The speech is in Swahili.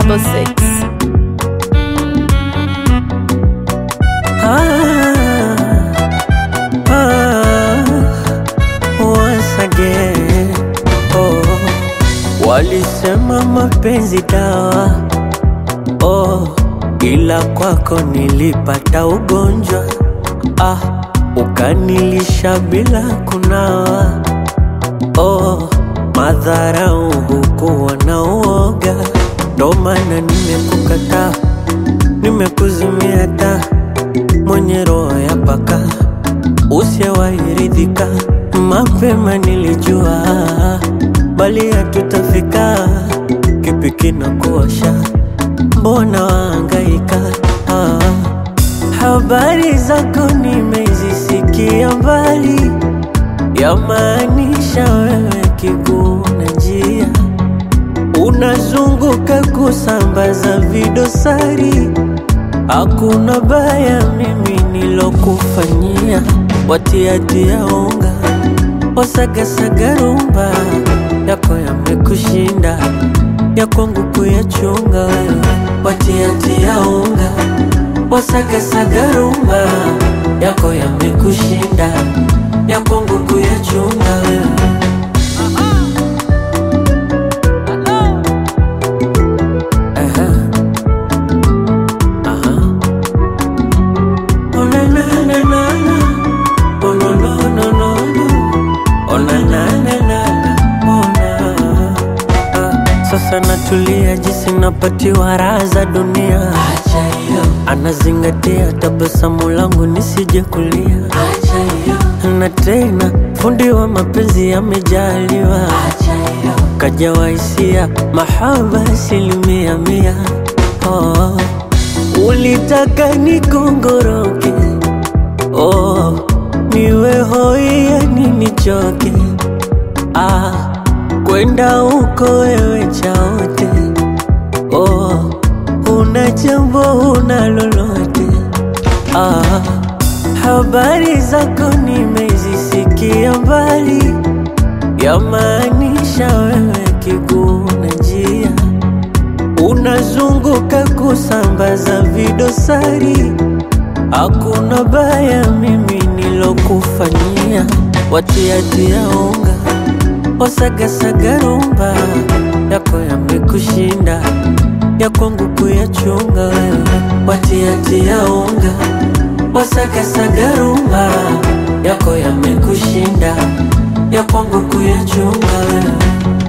double six. Ah, ah, once again. Oh, walisema mapenzi dawa oh, ila kwako nilipata ugonjwa ah, ukanilisha bila kunawa oh, madharau hukuwa na uoga, ndo maana nimekukataa, nimekuzimia taa mwenye roho ya paka usiyewairidhika. Mapema nilijua bali hatutafika, kipi kinakuosha? Mbona waangaika? Ah, habari zako nimezisikia mbali, yamaanisha wewe kiguu na njia, unazunguka kusambaza vidosari Hakuna baya mimi nilokufanyia, watiatia unga wasagasaga rumba yako yamekushinda, ya kwangu kuyachunga wewe, watiatia unga wasagasaga rumba yako yamekushinda, ya kwangu kuyachunga wewe. Aha. Aha. Oh na na na na na. Oh no no no no no. Oh na na na na na. Oh na. Ah, Sasa natulia jinsi napatiwa raha za dunia. Acha hiyo, Anazingatia tabasamu langu nisije kulia. acha hiyo, Na tena fundi wa mapenzi amejaliwa, acha hiyo, kajawa hisia mahaba asilimia mia. Oh, ulitaka nikongoroke, oh, niwe hoi yani nichoke, ah, kwenda huko wewe chaote, oh, una jambo una lolote, ah, habari zako nimezisikia mbali, yamaanisha wewe kiguu na njia unazunguka kusambaza vidosari. Hakuna baya mimi nilokufanyia, watiatia unga wasagasaga rumba yako yamekushinda, ya kwangu kuyachunga wewe, watiatia unga wasagasaga rumba yako yamekushinda, ya kwangu kuyachunga wewe.